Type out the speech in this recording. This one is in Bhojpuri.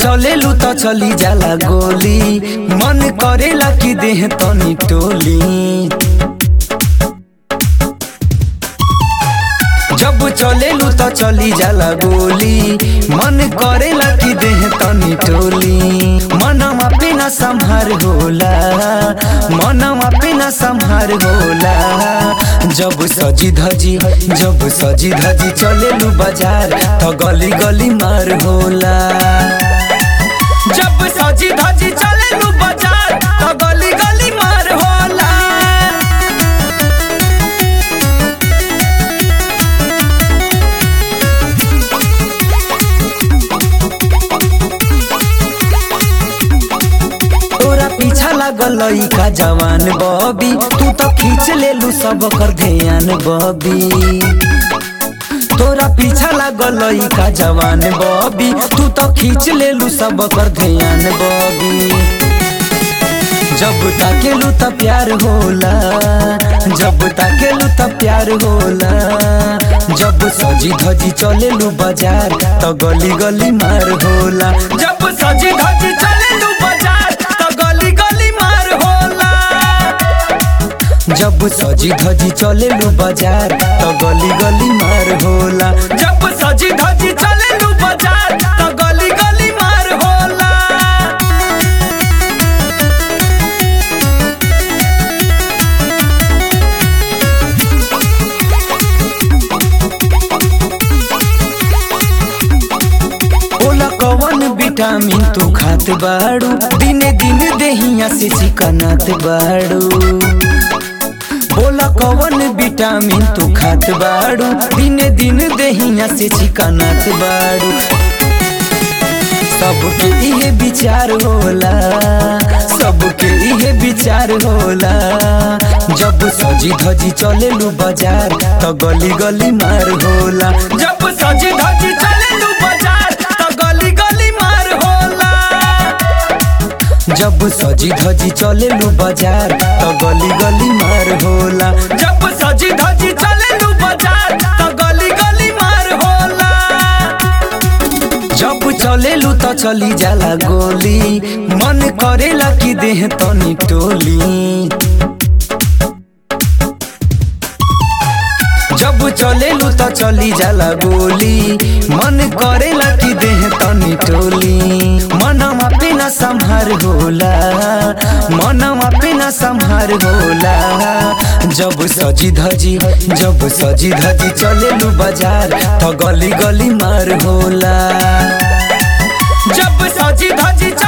चलेलू त चली जाला गोली मन करेला कि देह तनी टोली जब चलेलू त चली जाला गोली मन करेला कि देह तनी टोली मनवा पे न संहार होला मनवा पे न संहार होला जब सजी धजी जब सजी धजी चलेलू बाजार त गली गली मार होला जब सजी धजी चलेलू बाजार त गली गली मार होला तोरा पीछा लागल लइका जवान बबी तू तो खींच लेलू सब कर ध्यान बबी तोरा पीछा लागल लइका जवान बबी तू तो खींच लेलू सब कर ध्यान बबी जब ताकेलू त प्यार होला जब ताकेलू त प्यार होला जब सजी धजी चलेलू बाजार त गली गली मार होला जब सजी धजी चलेलू बाजार त गली गली मार होला जब सजी धजी चलेलू बाजार त गली गली मार होला जब सजी धजी चलेलू बाजार त गली गली मार होला बोला कवन विटामिन तू खात बाड़ू दिने दिन देहिया से चिकनात बाड़ू बोला कवन विटामिन तू खात बाड़ू दिने दिन देहिया से चिकनात बाड़ू सबके इहे विचार होला सबके इहे विचार होला जब सजी धजी चलेलू बाजार त गली गली मार होला जब सजी धजी चलेलू बाजार त गली गली मार होला जब सजी धजी चलेलू बाजार त गली गली मार होला जब सजी धजी चलेलू बाजार त गली गली मार होला जब चलेलू त चली जाला गोली मन करेला कि देह तनी टोली जब चलेलू त चली जाला गोली मन करेला कि देह तनी टोली मनवा पे न संहार होला मनवा पे न संहार होला जब सजी धजी जब सजी धजी चलेलू बाजार त गली गली मार होला जब सजी धजी